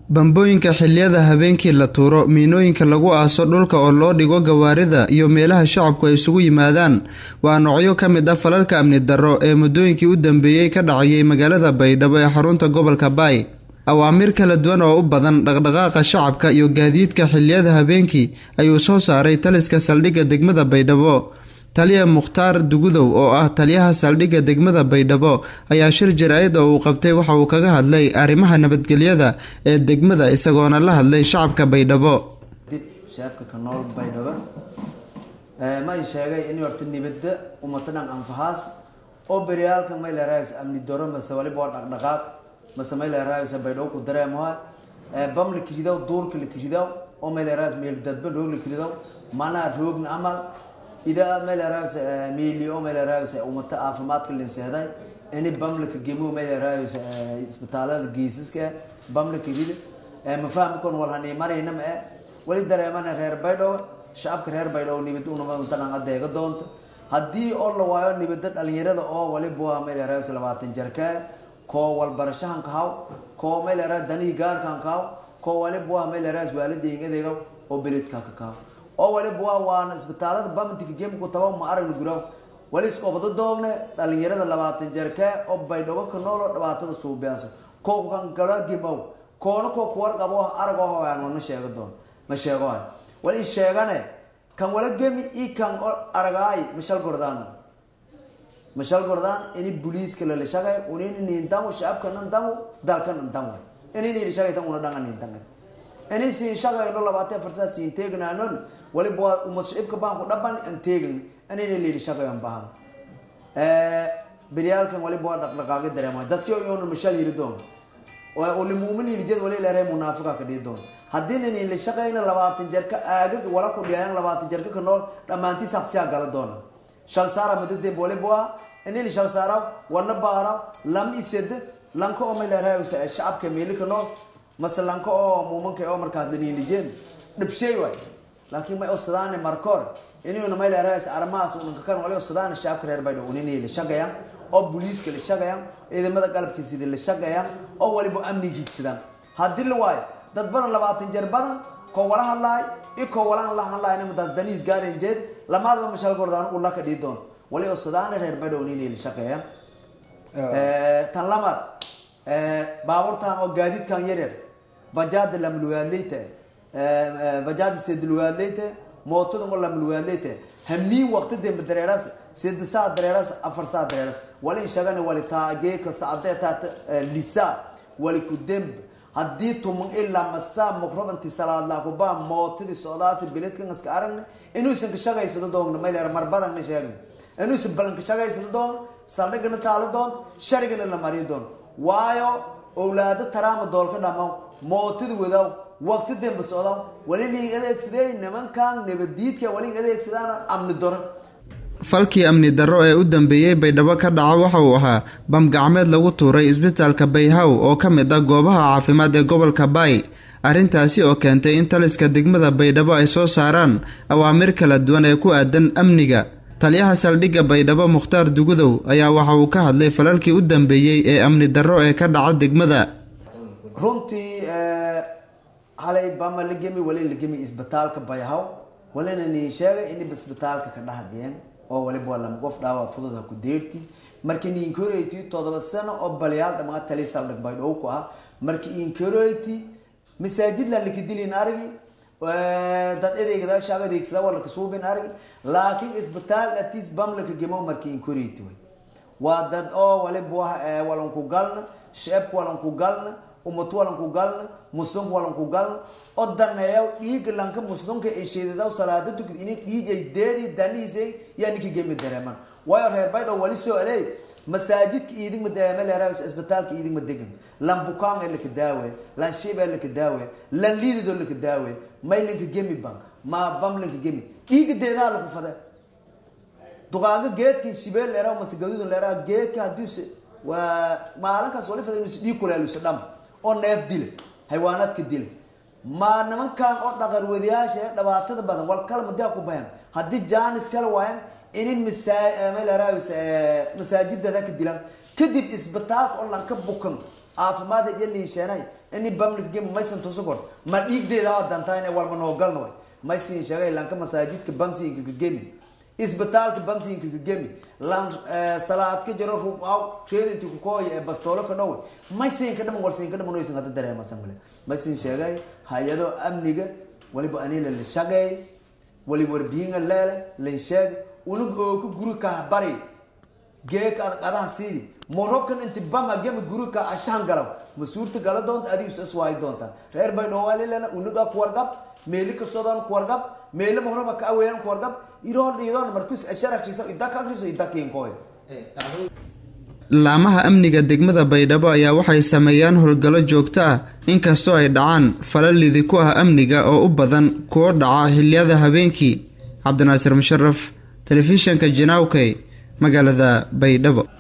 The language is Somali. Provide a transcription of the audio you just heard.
bambooyinka xilliyada habeenkii la tuuro miinooyinka lagu aaso dhulka oo loo dhigo gawaarida iyo meelaha shacabku ay isugu yimaadaan waa noocyo ka mid ah falalka amni darro ee muddooyinkii u dambeeyey ka dhacayay magaalada baydhabo ee xarunta gobolka baay awaamiir kala duwan oo u badan dhaqdhaqaaqa shacabka iyo gaadiidka xilliyada habeenkii ayuu soo saaray taliska saldhigga degmada baydhabo taliya mukhtaar dugudow oo ah taliyaha saldhigga degmada baydhabo ayaa shir jaraa'id oo uu qabtay waxa uu kaga hadlay arrimaha nabadgelyada ee degmada isagoona la hadlay shacabka baydhabo dib shacabka ka nool baydhabo ma ay sheegay in horta nibadda umatadan anfahaas oo beryaalka may leerahays amni doro mase waliba waa dhaqdhaqaaq mase may leerahays baydhabo ku dareemoha bam la kiridaw duurka la kiridaw oo may leerahays meel dadba roog la kiridaw manaa roogna amal idaa meelaraas miili oo meelaraas umata caafimaadka linseeday ini bamlaka gemo meelaraas isbitaalada geesaska bamlaka rida ma fahmi kon wal hani marayna ma wali dareemana reer baydhabo shacabka reer baydhabo nibad unamadan adeega doonta haddii oo la waayo nibada dhalinyarada oo waliba meelaraas labaatan jarka koo walbarashahan kahaw koo meelaraas danihii gaarkan kahaw koo waliba meelaraas waalidayga adeega oo beledka ka kahaw oo waliba waa waana isbitaalada bamantika gemku taba ma aragna guraw wali iskobado doogne dhalinyarada labaatan jarkee oo baydhabo ka nool oo dhibaatada suubiyaasa koo kan gala gimow koona koo kuwar qabo arag oo hoyaan ma sheego doon ma sheego hay wali sheegane kan wala gemi i kan aragaay mashal gordaan mashal gordaan ini booliiska la shaqay unini nintango shacabka nantango dalka nantango ini ni shaqay tan una dhanga nintango ini si shaqay lo labaatan farsa siin teegnaanon waliba waa umashicibka baanku dhaban aan teegin anayna leeli shaqayan bahan beryaalkan waliba waa dhaqdhaqaaqi dareema dadki yoona mashal yiri doon oli muumin hirijad wali leeray munaafiqa ka dhii doon haddii nin la shaqayna labaatan jarka aagag wala ku dhiyaan labaatan jarka ka nool dhammaantiis habsiyaa gala doona shal saara madadeen waliba waa inay shal saara wana baara lam ised lanka oo may leeray shacabka meeli ka nool mase lanka oo muumanka oo markaas daniilijeen dhibshay waay laakiin may osadaane markoor inuuna may leerahays arrimahaas unanka kan wali osadaane shacabka reer baydhabo uninay la shaqayaan oo booliiska la shaqayaan ciidamada qalabka sida la shaqayaan oo waliba amnigiigsadaan haddii la waayo dad badan labaatan jeer badan koo wala hadlaay i koo walaan la hadlaayna madaas daniis gaaren jeed lamaadaba mashal gordaan ula ka dhii doon wali osadaane reer baydhabo uninay la shaqayaan tan lamaad baabuurtan oo gaadiidkan yaryar bajaada lamlugaadleyta bajaada sedlugaadleyte mootada oo lamlugaadleyte hamiin waqti dembe dareeras sed saa dareeras afar saa dareeras wali inshagana wali taageeka sacde taata lisa wali ku demb haddii tuman ilaa masaa muqrabanti salaad laakubaa mootadii socdaasi biledkan iska aragna inuusan ka shaqaysado doonna mayleer marbadanna sheegna inuusan balan ka shaqaysado doon saldhigana taalo doon sharigana la mariyo doon waayo owlaado taraama doolka dhamo mootadi wadaw waqti dembe socda wali liig adeegsadey nimankan nabadiidka wali adeegsadaan amni doro falkii amni darro ee u dambeeyey baydhabo ka dhaca waxa uu ahaa bam gacmeed lagu tuuray isbitaalka bayhaw oo ka mid ah goobaha caafimaad ee gobolka baay arrintaasi oo keentay in taliska degmada baydhabo ay soo saaraan awaamir kala duwan ee ku aadan amniga taliyaha saldhigga baydhabo mukhtaar dugudow ayaa waxa uu ka hadlay falalkii u dambeeyey ee amni darro ee ka dhaca degmada runtii halay bama la gemi wali la gemi isbitaalka bayhaw walina nii sheegay in isbitaalka ka dhahdeen oo waliba waa lama qof dhaawac fudud ha ku deerti markii niinkoreti todoba sano oo balyaal dhamaa tali saldhig baydhow ku ah markii inkoreti masaajid lan laka dilin argi dad adeegda shaab adeegsada waa laka suubin argi laakiin isbitaal atis bam laka gemo markii inkoreti way waa dad oo waliba walan ku galna sheebka walan ku galna umad walan ku galna muslimka walan ku galna oo daneeya dhiiga lanka muslimka ee sheedada salaada tukid in dhiig ay deedi daniisay yaa ninka gemi dareeman waayo reer baydho wali soo aleey masaajidka iidin ma daama leeraa isbitaalka iidin ma degan lan bukaan ee laka daawe lan shiib ee laka daawe lan liidido laka daawe may linka gemi ban ma bam linka gemi dhiiga deedaa laku fade duqaanka geedkin shibeel leeraa mase gaduudan leeraa geedka haddiise waa maalinkaas wali fada inuusi dhiig kuleeluso dham oo neef dile haywaanaadka dile ma nimankan oo dhaqarwadayaasha ee dhibaatada badan wal kale madaa ku bayan haddii jaanis kale waayan in masaajidada ka dilaan kadib isbitaalka oo lanka bukan caafimaad iyo liisheenay ini bamlik gem maysan tuso kor ma dhiigdeeda waa dantaa inay walba noogalno way maysin sheegay lanka masaajidka bamsinka ka gemi isbitaalka bamsinka ka gemi lan salaad ka jaro ruqaw reed inti ku kooya ee bastoolo ka dhow maysin ka dhaman walsin ka dhaman oysan hada dareemasan male maysin sheegay hay-ado amniga waliba anila la shaqeey waliba warbihinga leele lan sheeg unug oo ka guri kaa bari geeka qadaha siidi morobkan inti bama gema guri ka ashaan galaw ma suurta gala doonta adigu is iswaayi doontaan reer bay dhowaalilana unuga kuwargab meeli kasodan kuwargab meeli mahoraba ka aweeyan kuwargab iroon dhiidoon markus asharakriso idaka akriso idakiinkoy laamaha amniga degmada baydhabo ayaa waxay sameeyaan howlgallo joogto ah inkastoo ay dhacaan falalidi ku ah amniga oo u badan kuwo dhaca xiliyada habeenkii cabdinaasir musharaf telefishanka janaawkey magaalada baydhabo